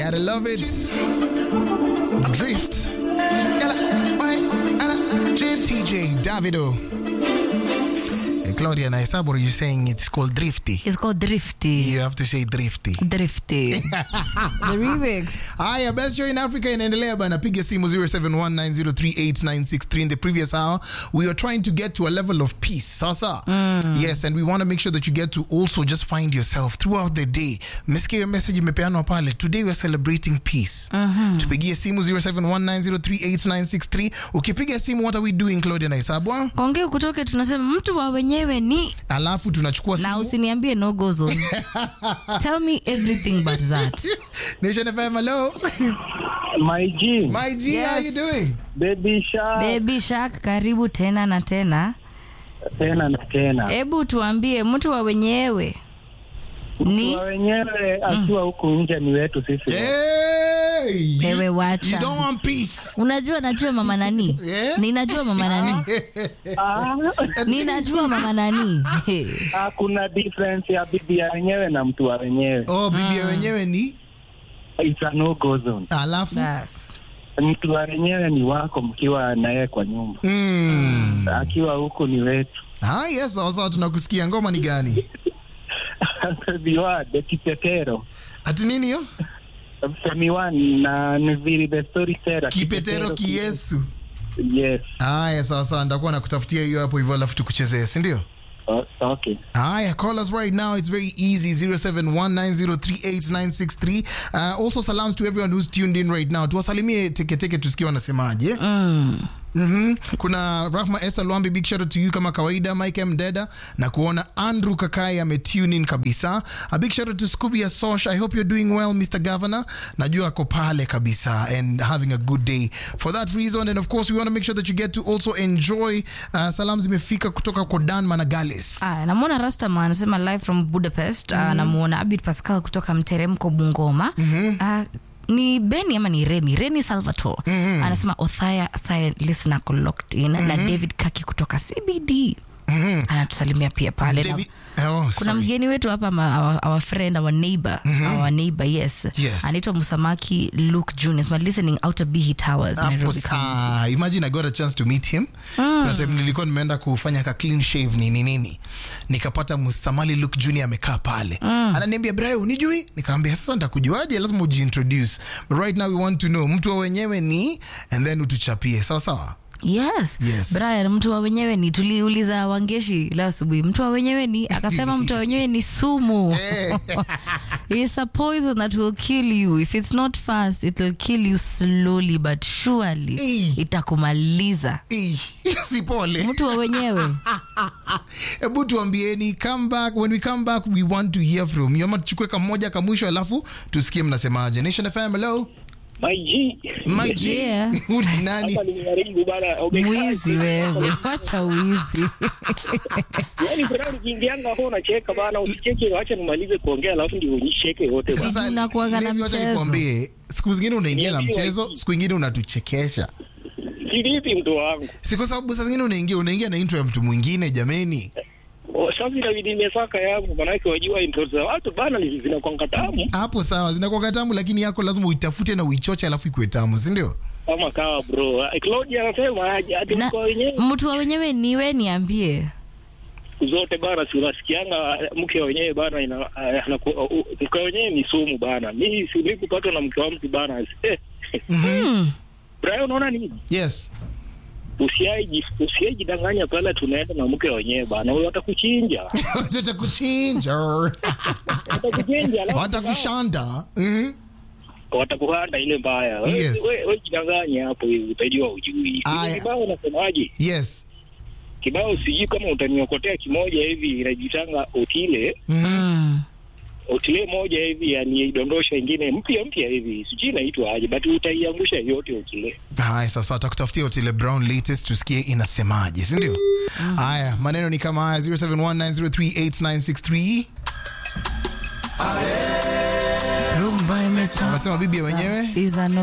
Gotta love it. Drift. TJ Davido. Hey, Claudia, na hesabu, are you saying it's called drifty? It's called Drifty. You have to say drifty. Drifty. the remix. Haya, best show in Africa inaendelea bana. Piga simu 0719038963. In the previous hour, we were trying to get to a level of peace. Sasa. Yes, and we want to make sure that you get to also just find yourself throughout the day. Mesikia hiyo message imepeanwa pale. Today we're celebrating peace. Tupigie simu 0719038963. Ukipiga simu, what are we doing, Claudia na Isabwa? Kongea kutoke tunasema mtu wa wenyewe ni Alafu tunachukua na simu. usiniambie no go zone. Tell me everything but that. Nation FM, hello. My G, My G, how you Yes. doing? Baby Shark, Baby Shark, karibu tena na tena. tena na tena. Hebu tuambie mtu wa wenyewe ni Kwa wenyewe akiwa huku nje ni wetu sisi. Hey! wewe You wacha. don't want peace. Unajua najua mama nani? Yeah? Ninajua mama nani? Ah, Ninajua mama nani? ah, kuna difference ya bibi ya wenyewe na mtu wa wenyewe. Oh, bibi ya wenyewe ni It's a no go zone. alafu Bas. Mtu wa wenyewe ni wako mkiwa naye kwa nyumba. mm. Akiwa huku ni wetu. Ah, yes, sawa sawa, tunakusikia. Ngoma ni gani? Biwa the kipetero. Ati nini hiyo? Femiwan na Nviri the storyteller. Kipetero kiesu. Yes. Haya, sawa sawa, ndakuwa nakutafutia hiyo hapo hivyo, alafu tukuchezee, si ndio? O- okay. Haya, call us right now. It's very easy. 0719038963. Uh, also salams to everyone who's tuned in right now. Tuwasalimie teketeke tusikie wanasemaje. Mm. Mhm. Kuna Rahma Esther Lwambi, big shout out to you kama kawaida. Mike M Deda na kuona Andrew Kakai ametune in kabisa. A big shout out to Scooby Asosh. I hope you're doing well Mr. Governor. Najua ako pale kabisa and having a good day. For that reason and of course we want to make sure that you get to also enjoy uh, salamu zimefika kutoka kwa Dan Managales. Ah, namwona Rastama anasema live from Budapest. Ah, namuona Abid Pascal kutoka Mteremko Bungoma. Ah, ni Beni ama ni Reni? Reni Salvatore anasema Othaya silent listener ko locked in na David Kaki kutoka CBD anatusalimia pia pale na- David, oh, kuna sorry. mgeni wetu hapa ma- our, our friend our neighbor our neighbor yes, Yes. anaitwa Musamaki Luke Junior Anasema, listening out of Bihi Towers Hapo Nairobi County. saa imagine I got a chance to meet him kuna time nilikuwa nimeenda kufanya ka clean shave nini nini nikapata Musamali Luke Junior amekaa pale ananiambia Brian unijui nikamwambia sasa nitakujuaje lazima ujiintroduce but right now we want to know mtu wa wenyewe ni and then utuchapie sawa sawa yes. Yes. Brian mtu wa wenyewe ni tuliuliza Wangeshi leo asubuhi mtu wa wenyewe ni akasema mtu wa wenyewe ni sumu It's a poison that will kill you if it's not fast it will kill you slowly but surely Eh. itakumaliza Eh, si pole mtu wa wenyewe hebu tuambieni come back when we come back we want to hear from you ama tuchukue kamoja kamwisho alafu tusikie mnasemaje Nation FM hello My G. my G Yeah. Huyu ni nani Hapa nimeharibu bana. Umekaa- mwizi wewe wacha wizi Yaani kuna nikiingianga hapo unacheka bana, usicheke, acha nimalize kuongea alafu ndio unicheke yote bana. Sasa Unakuwaga na Levi, wacha mchezo. nikwambie, siku zingine unaingia na Niambie mchezo, wapi? siku ingine unatuchekesha. Kivipi mtu wangu? Si kwa sababu saa zingine unaingia unaingia na intro ya mtu mwingine jameni. O, Sasa inabidi nimesaka yangu manake wajua intro za watu bana ni zinakwanga tamu Hapo sawa, zinakuwa tamu, lakini yako lazima uitafute na uichoche, alafu ikuwe tamu, si ndio? kama kawa bro. Ah, Claudia anasema aje ati na mko wenyewe mtu wa wenyewe niwe niambie siku zote bana, si unasikianga mke wenyewe bana ina ah, anaku- uh, uh, mke wenyewe ni sumu bana. Mimi si kupatwa na mke wa mtu bana. Eh. hmm. Brian unaona nini? Yes. Usiaiji usiaijidanganya pale tunaenda na mke wenyewe bana. Huyo atakuchinja. Watakuchinja. Atakuchinja alafu Watakushanda. Mhm. watakuhanda ile mbaya. Wewe Yes. we, we jidanganye hapo hivi utajua ujui. Aya. Kibao unasemaje? Yes. Kibao sijui kama utaniokotea kimoja hivi inajitanga otile Mm. otile moja hivi aniidondosha ingine mpya mpya hivi sijui inaitwa aje but utaiangusha yote otile. Haya, sasa takutafutia Otile Brown latest tusikie inasemaje, si ndio? Haya, maneno ni kama haya 0719038963. Rumba imetamba. Unasema bibi ya wenyewe? These are no